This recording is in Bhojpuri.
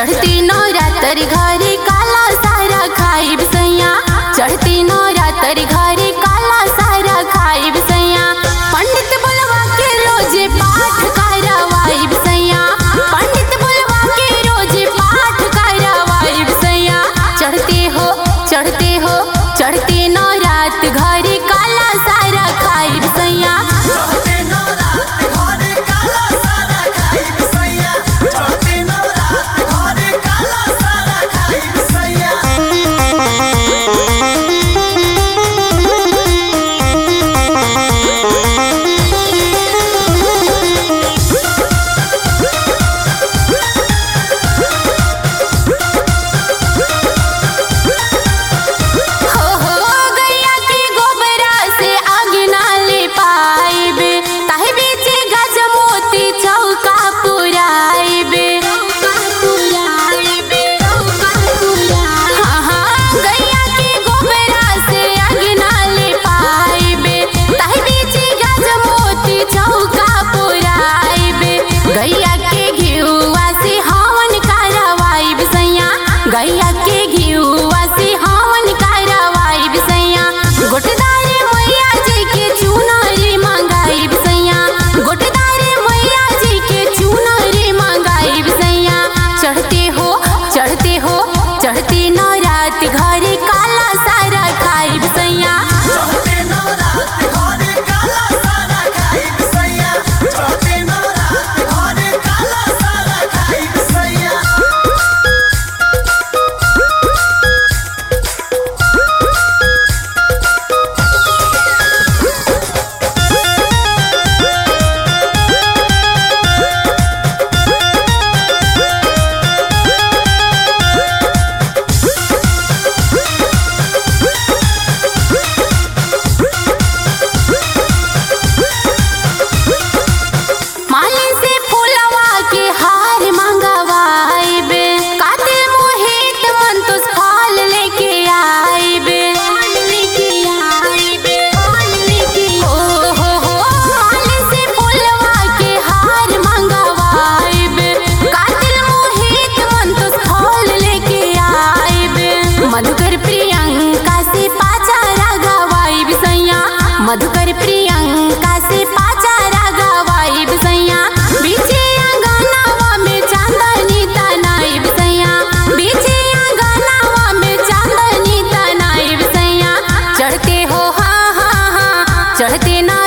चढ़ती नवरात्र घरे काला सारा खाइब सैया चढ़ती नवरात्र घरे काला सारा खाइब सैया पंडित बुलवा के रोजे पाठ करवाइब सैया पंडित बुलवा के रोजे पाठ करवाइब सैया चढ़ते हो चढ़ते हो चढ़ते नवरात्र घरे काला सारा खाइब सैया चढ़ते नवरात्र घरे काला सारा खाइब सैया चढ़ते नवरात्र घरे काला सारा खाइब सैया हो हो गैया के गोबरा से आगे ना ले पाइब ताहे बीचे गज मोती चौका पुराइब हाँ हाँ गैया के गोबरा से आगे ना ले पाइब ताहे बीचे गज मोती चौका पुराइब गैया के घिउआ से हवन करवाइब सैया गैया के घिउआ से हवन करवाइब सैया गोटदारे मैया जी के चुनरी मंगाइब सैया गोटदारे मैया जी के चुनरी मंगाइब सैया चढ़ते हो चढ़ते हो चढ़ते नवरात घरे काला सारा खाइब सैया चढ़ते नवरात्र घरे काला सारा खाइब सैया चढ़ते नवरात्र घरे काला सारा खाइब सैया मालिन से फूलवा के हार मंगवाइब काते मोहित मन तो फल लेके आइब ओ हो हो मालिन से फूलवा के हार मंगवाइब कातिल मोहित मन तो फल लेके आइब मधुकर प्रियंका से पाचारा गवाइब सैया मधुकर प्रियंका से पाचारा गवाइब सैया बीचे अंगनावा में चांदनी तनाइब सैया बीचे अंगनावा में चांदनी तनाइब सैया चढ़ते हो हाँ हाँ हाँ चढ़ते ना